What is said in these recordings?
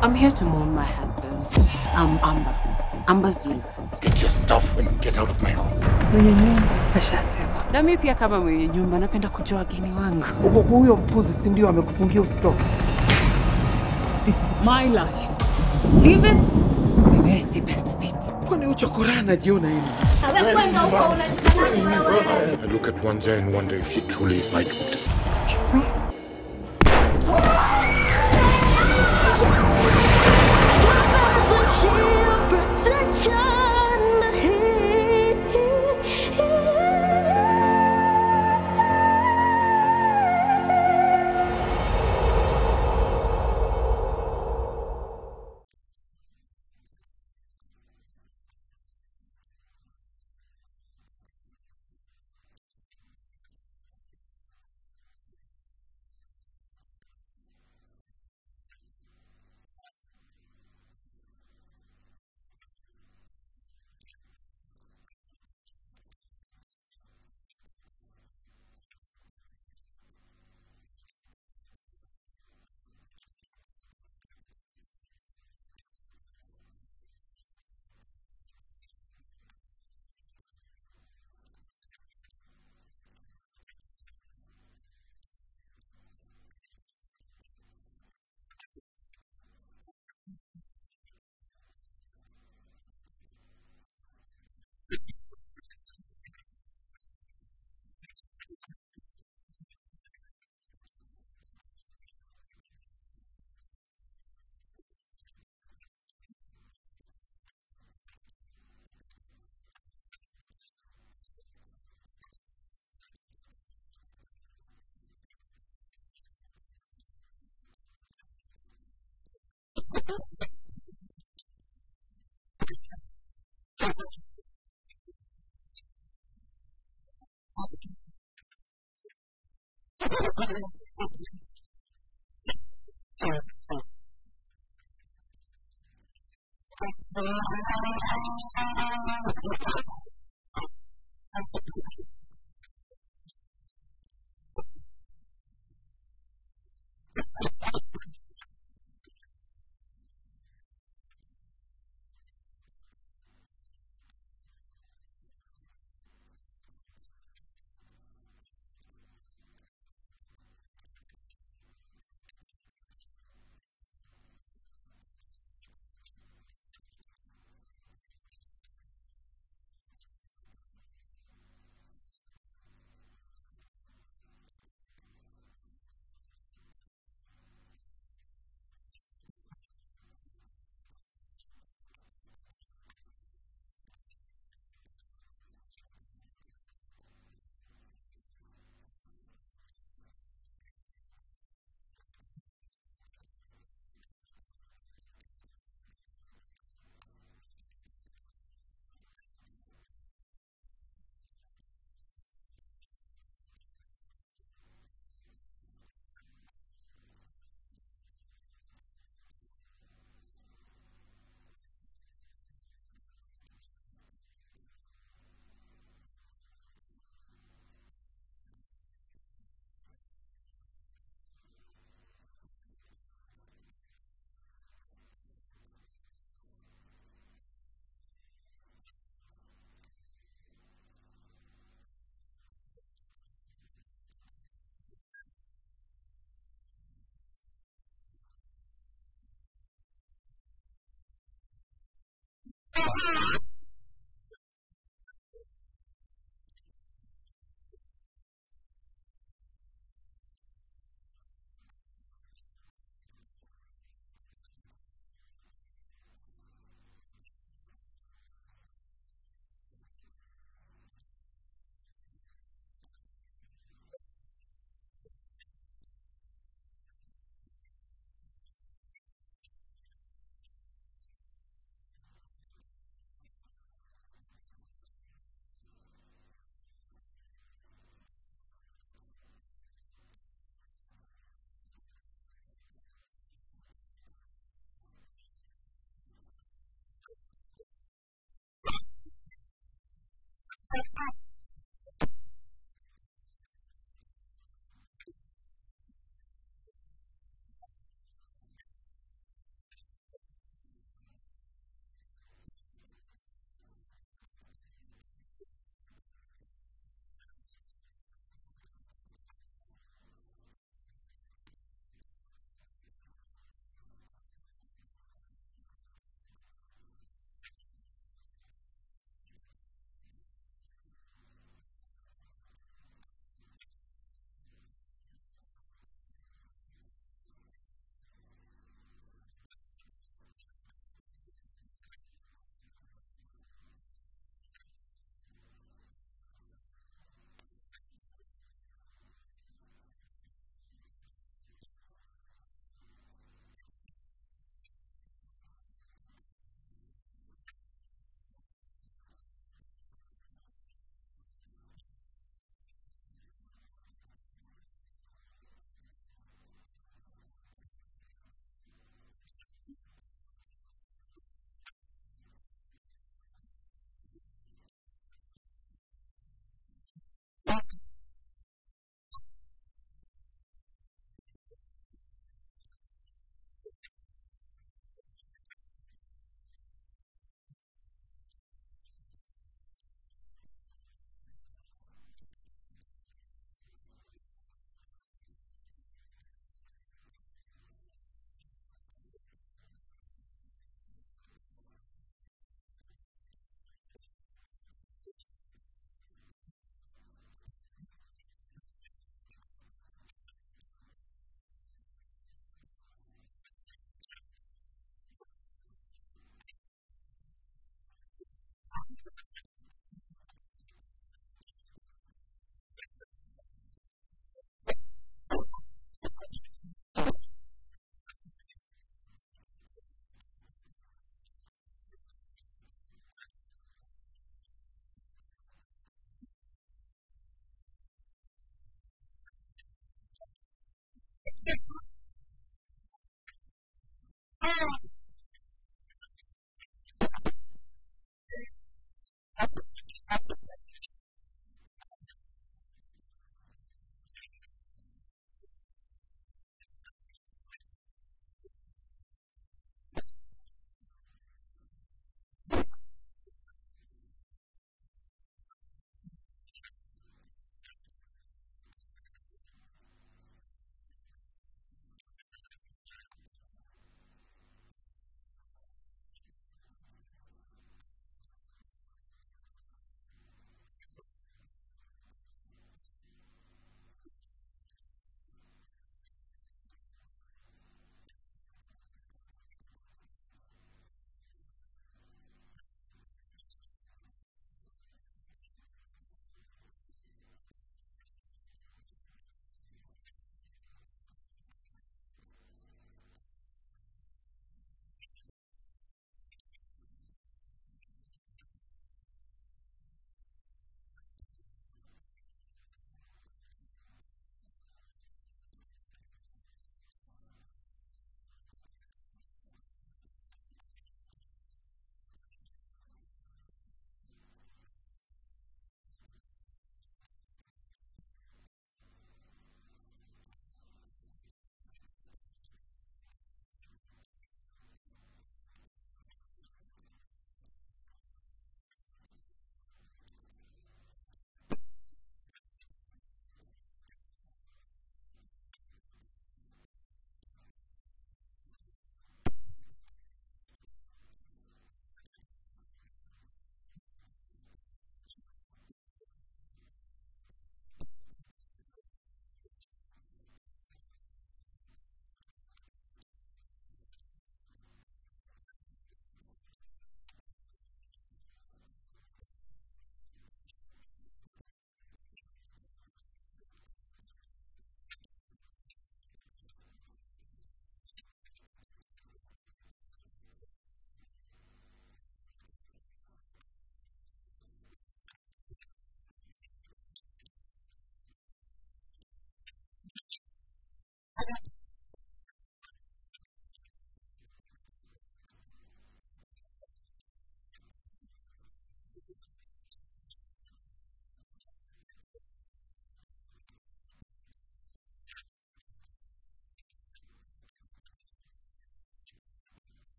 I'm here to mourn my husband. I'm Amber. Amber Zulu. Get your stuff and get out of my house. Mwenye nyumba kashasema. Na mimi pia kama mwenye nyumba napenda kujua wageni wangu. Uko kwa huyo mpuzi, si ndio? Amekufungia usitoke. This is my life. Live it the way the best fit. Kwani uchokorana najiona hivi? I look at Wanja and wonder if she truly is my daughter. Excuse me?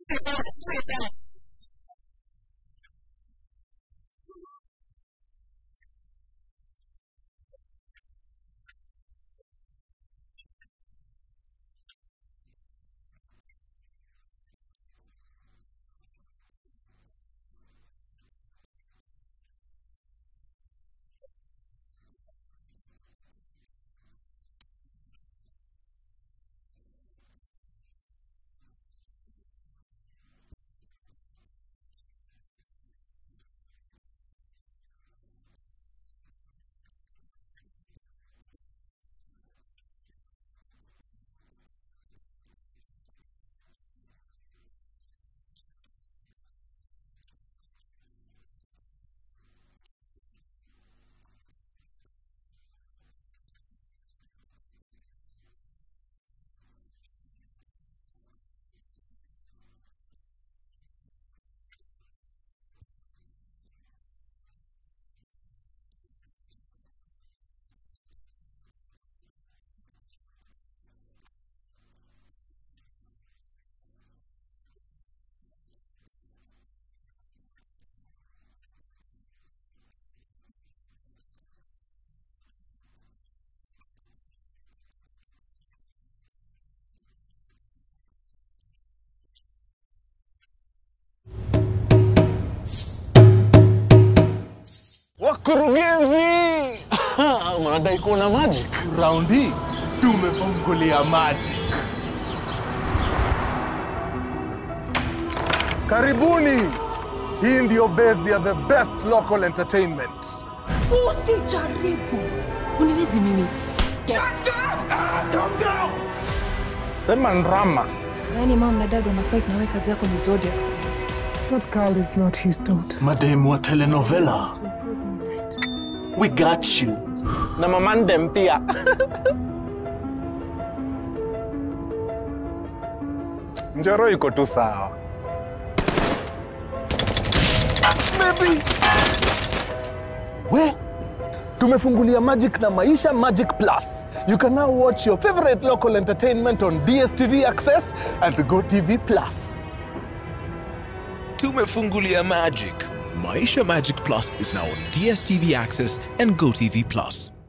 Wakurugenzi, mnadai kuona magic? Round hii tumefungulia magic. Karibuni. Hii ndiyo base ya the best local entertainment. Usijaribu uniwezi mimi. Sema ndrama. Yaani mom na dad wana fight na wewe kazi yako ni zodiac signs. That girl is not his daughter. Mademu wa telenovela. We got you. Na mamandem pia. Njoro iko tu sawa. We, tumefungulia Magic na Maisha Magic Plus. You can now watch your favorite local entertainment on DSTV Access and GoTV Plus. Tumefungulia Magic. Maisha Magic Plus is now on DSTV Access and GoTV Plus.